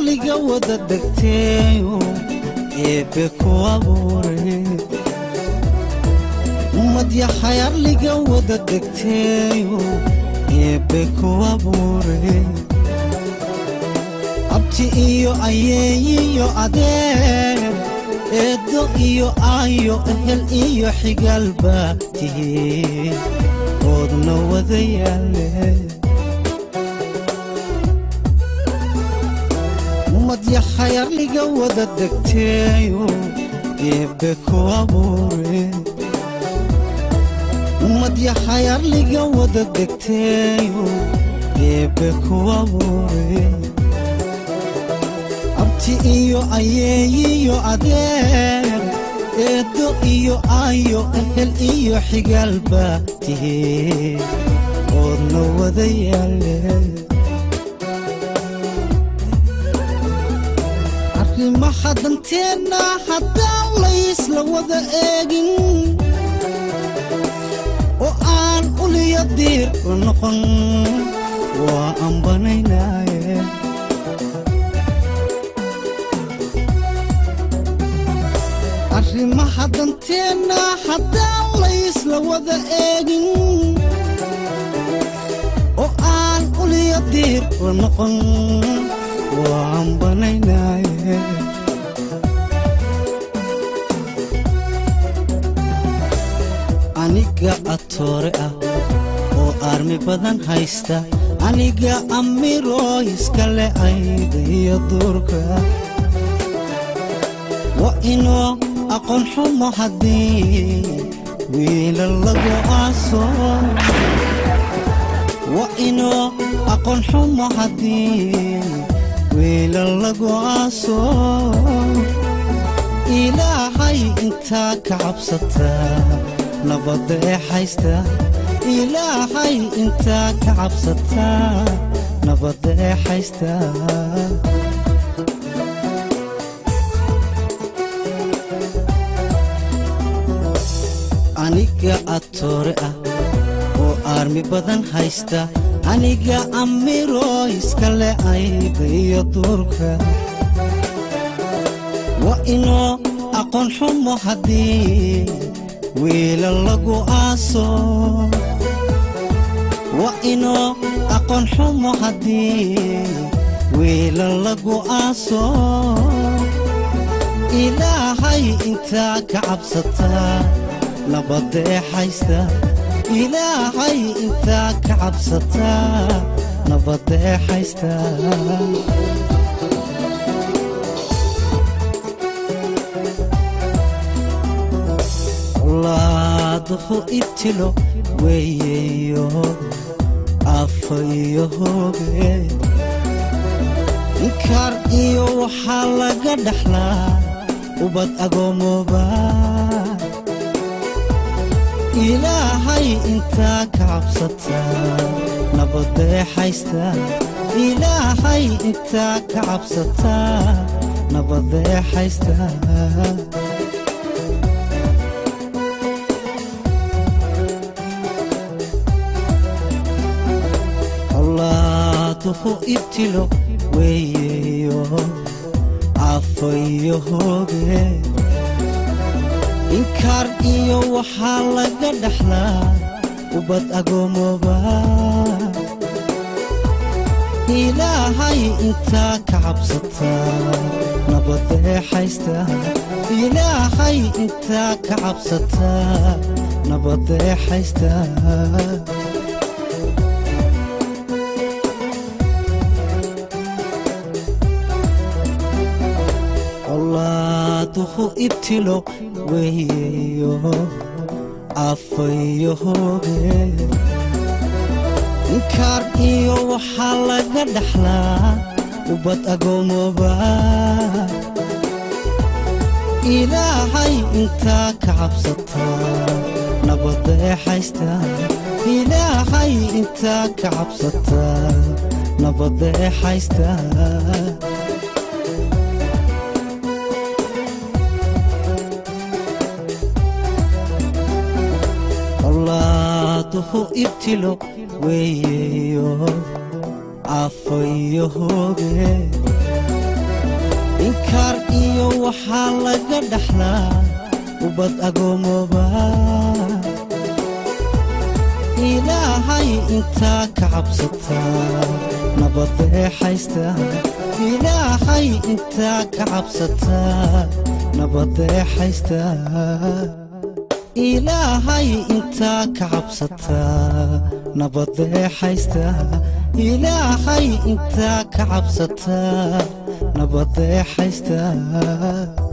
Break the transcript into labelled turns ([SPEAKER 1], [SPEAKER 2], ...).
[SPEAKER 1] arliga wada degteeyo eebbe ku abuure umadyahay arliga wada degteeyo eebbe ku abuure abti iyo ayeeyiyo adeer eeddo iyo aayo ehel iyo xigaalba tihiin oodna wada yaale umadyahay arliga wada degteeyo eebbe ku abuure umadyahay arliga wada degteeyo eebbe ku abuure abti iyo ayeeyiyo adeer eeddo iyo aayo ehel iyo xigaalba tihiin oodna wada yaale arrimaha danteenna haddaan laysla wada eegin oo aan uliya diir la noqon waa ambanaynaaye arrimaha danteenna haddaan laysla wada eegin oo aan uliya diir la noqon waa ambanaynaaye aniga atoore ah oo aarmi badan haysta aniga amiroo iskale ayda iyo duurka waa inoo aqoon xumo haddii wiila lagu aaso waa inoo aqoon xumo haddii wiila lagu aaso ilaahay intaa ka cabsataa nabadda ee haysta ilaahay intaa ka cabsataa nabadda ee haysta aniga atoore ah oo aarmi badan haysta aniga amiroo iskale ayda iyo duurka waa inoo aqoon xumo haddii wiila lagu aaso waa inoo aqoon xumo haddii wiila lagu aaso ilaahay intaa ka cabsataa nabadda ee haysta ilaahay intaa ka cabsataa nabadda ee haysta laaduhu ibtilo weeyeyo afa iyo hooge inkaar iyo waxaa laga dhaxlaa ubad agoomooba ilaahay intaa ka cabsataa nabadda ee haysta ilaahay intaa ka cabsataa nabadda ee haysta laaduhu ibtilo weeyeyo afa iyo hooge inkaar iyo waxaa laga dhaxlaa ubad agoomooba ilaahay intaa ka cabsataa nabadda ee haysta ilaahay intaa ka cabsataa nabadda ee haysta laaduhu ibtilo weeyeyo afa iyo hooge inkaar iyo waxaa laga dhaxlaa ubad agoomooba ilaahay intaa ka cabsataa nabadda ee haysta ilaahay intaa ka cabsataa nabadda ee haysta laaduhu ibtilo weeyeyo afa iyo hooge waxaa laga dhaxlaa ubad agoomooba ilaahay intaa ka cabsataa nabadee haysta ilaahay intaa ka cabsataa nabadee haysta ilaahay intaa ka cabsataa nabadee haysta ilaahay intaa ka cabsataa nabadee haysta